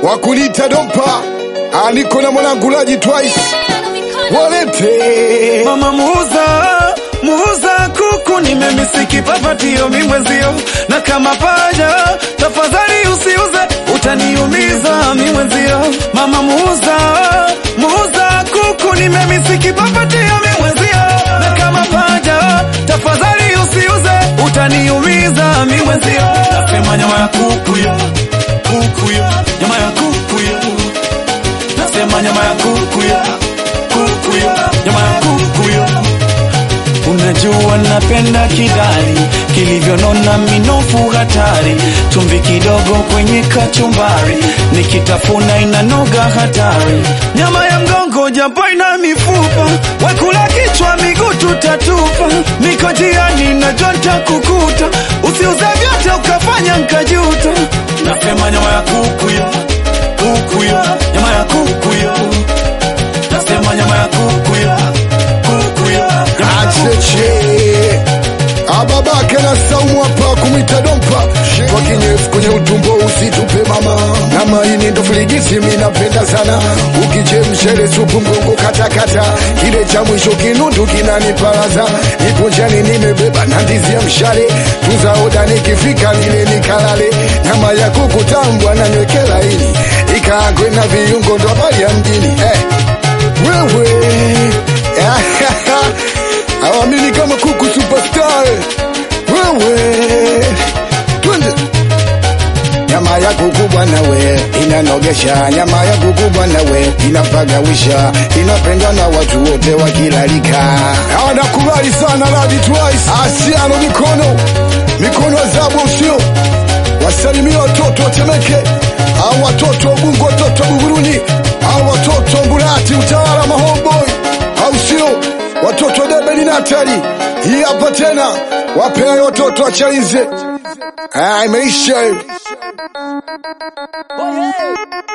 wakulita dompa aniko na mwanangu laji twice walete Mama muuza muuza kuku, nimemisiki papatio mimwezio, na kama paja tafadhali usiuze, utaniumiza mimwezio. Mama muuza muuza kuku, nimemisiki papatio mimwezio, na kama paja tafadhali usiuze, utaniumiza mimwezio. Nasema nyama ya kuku yo, kuku yo, nyama ya kuku yo, nasema nyama ya kuku yo kuku yo, nyama ya kuku yo. Unajua napenda kidari kilivyonona, minofu hatari, chumvi kidogo kwenye kachumbari, nikitafuna inanoga hatari. Nyama ya mgongo japo ina mifupa, wakula kichwa, miguu tutatupa. Niko njiani najua nitakukuta, usiuze vyote ukafanya nkajuta. Nasema nyama ya kuku yo, kuku yo, nyama ya kuku yo nasema nyama ya kuku ya kuku ya nyama ya kuku. acheche ababake na saumu hapa kumwita dompa kwa kinyefu kwenye utumbo usitupe mama nyama hii ndo filigisi minapenda sana ukichemshere supu mgongo katakata kile cha mwisho kinundu kinaniparaza nipo njani nimebeba na ndizi ya mshale tuza oda nikifika nile nikalale nyama ya kuku tambwa na nywekela ini ikaangwe na viungo ndo habari ya mjini eh. wewe awamini kama kuku superstar wewe twende nyama ya kuku bwana we inanogesha nyama ya kuku bwana we inapagawisha inapendwa na watu wote wakilalika anakubali sana ladi twice asiano mikono mikono azabu usio wasalimia watoto watemeke au watoto wabungu watoto wa buguruni au watoto mbulati utawala mahomboi au sio watoto wa debeli natali hii hapa tena wapea watoto wachaize Ah, imeisha hiyo.